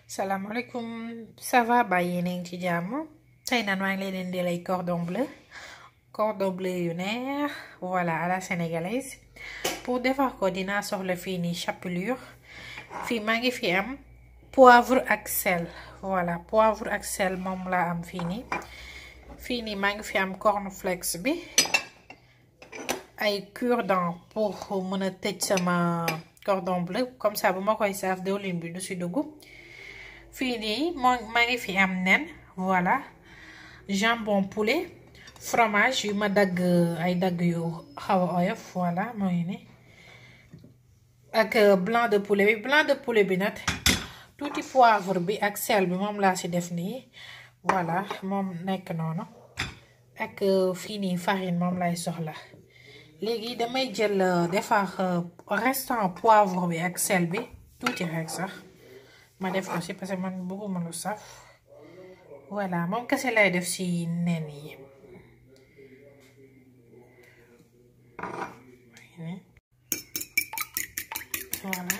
salaamaaleykum ça va ba yéen a ngi ci jàmm tey naan maa ngi leen di lay cordon bleu cordon bleu yu neex voilà à la sénégalaise pour defar ko dinaa soxla fii nii chapelure fii maa ngi fi am poivre ak sel voilà poivre ak sel moom laa am fii nii fii nii maa ngi fi am cornflakes bi ay cure-dent pour mën a tëj sama cordon bleu comme ça bu ma koy saaf diwlin bi du si dugg fii nii moo maa ngi fi am nen voilà jambon poulet fromage yu ma dagg ay dagg yu xaw a oyof voilà mooy ni ak blanc de poulet bi blanc de poulet bi nag tuuti poivre bi ak sel bi moom laa si def nii voilà moom nekk noonu ak fii nii farine moom lay soxla léegi damay jël defar restant poivre bi ak sel bi tuuti rek sax ma def ko si parce que man bëgguma lu saf voilà moom kese lay def si nen yi voilà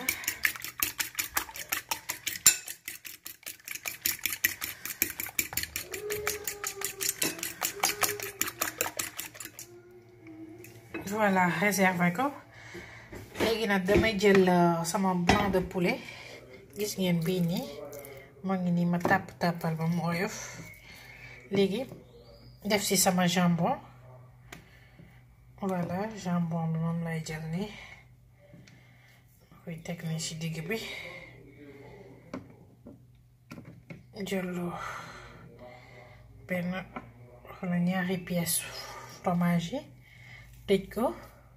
voilà réservé ko léegi nag damay jël sama blanc de poulet gis ngeen bii nii moo ngi nii ma tàpp tàppal ba mu oyof léegi def ci sama jambon voilà jambon bi moom lay jël nii ma koy teg nii ci digg bi jëllu benn wala ñaari pièce fromage yi tëj ko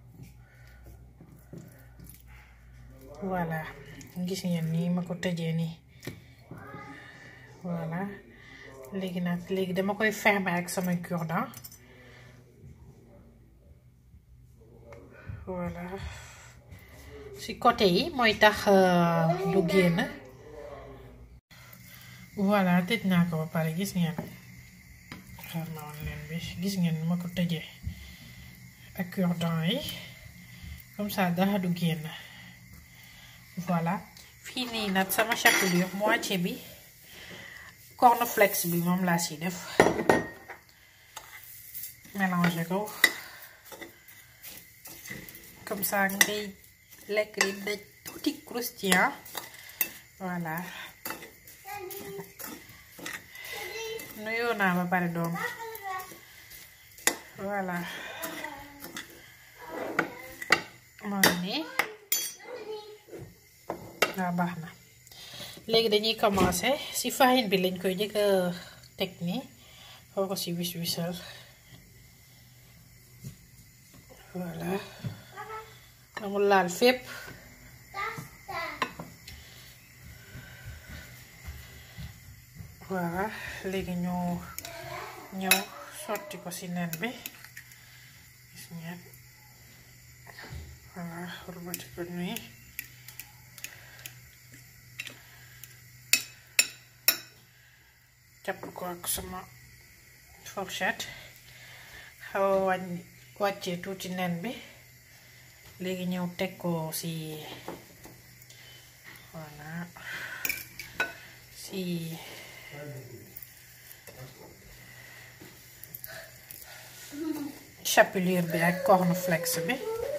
voilà gis ngeen nii ma ko tëjee nii voilà léegi nag léegi dama koy fermer ak sama cure-dent voilà ci côté yi mooy tax du génn voilà tëj naa ko ba pare gis ngeen xaar ma woon leen bi gis ngeen ma ko tëjee ak cure-dent yi comme ça dara du génn voilà fii nii nag sama chapelure moitié bi cornflakes bi moom laa si def mélanger ko comme ça ngay lekk li daj tuuti croustillant voilà nuyoo naa ba pare doom voilà moo ngi nii waaw baax na léegi dañuy commencer ci farine bi lañ koy njëkk a teg nii xaw ko ci wis wisal voilà amul laal fépp voilà léegi ñu ñëw sotti ko ci nen bi gis ngeen voilà rubati ko nii jàpp ko ak sama fourchette xaw a wàññ wàccee tuuti nen bi léegi ñëw teg ko ci voilà ci chapelure bi ak cornflakes bi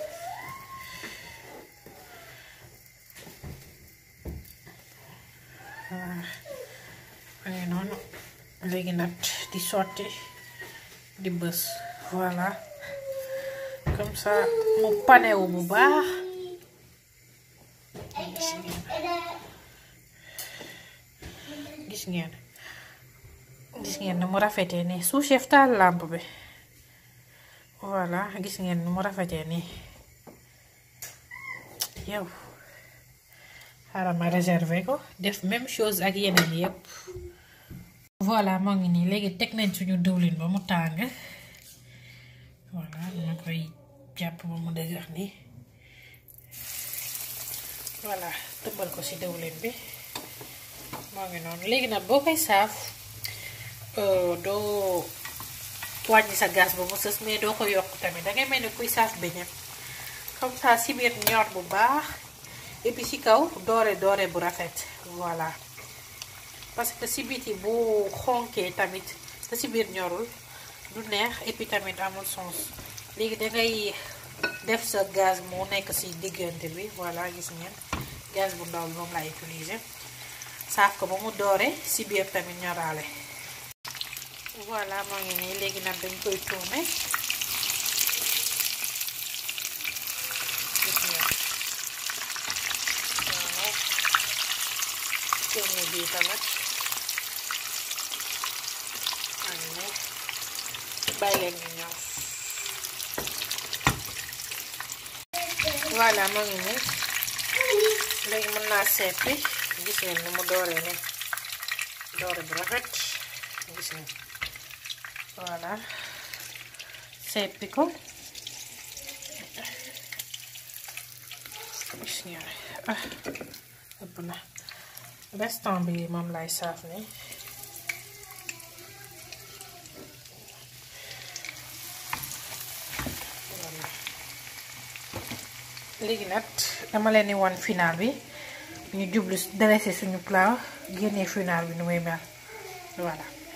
waaw noonu léegi nag di sotti di bës voilà comme ça mu panewu bu baax gis ngeen gis ngeen ni mu rafetee nii sous chef taal lampe bi voilà gis ngeen ni mu rafetee nii yow xaaral ma réserver ko def même chose ak yeneen yépp voilà moo ngi nii léegi teg nañ suñu diwlin ba mu tàng voilà dama koy jàpp ba mu dëgër nii voilà tëbbal ko ci diwlin bi moo ngi noonu léegi nag boo koy saaf doo wàññi sa gaz ba mu sës mais doo ko yokk tamit dangay mel ni kuy saaf beñe comme ça ci biir ñor bu baax et puis ci kaw doore doore bu rafet voilà parce que si biti bu xonkee tamit te si biir ñorul du neex et puis tamit amul sens léegi dangay def sa gaz mu nekk si diggante bi voilà gis ngeen gaz bu ndaw bi moom laa utiliser saaf ko ba mu doore si biir tamit ñoraale voilà moo ngi nii léegi nag dañ koy tourner gis ngeen voilà tourner bii tamit maa ngi nii bàyyi leen ñu ñëw voilà moo ngi nii léegi mën naa seppi gis ngeen ni mu dooree ne doore bu rafet gis ngeen voilà seppi ko gis ngeen ah ëpp na restant bi moom lay saaf ni léegi nag dama leen di wan final bi ñu jublu dressé suñu plat génnee final bi nu muy mel voilà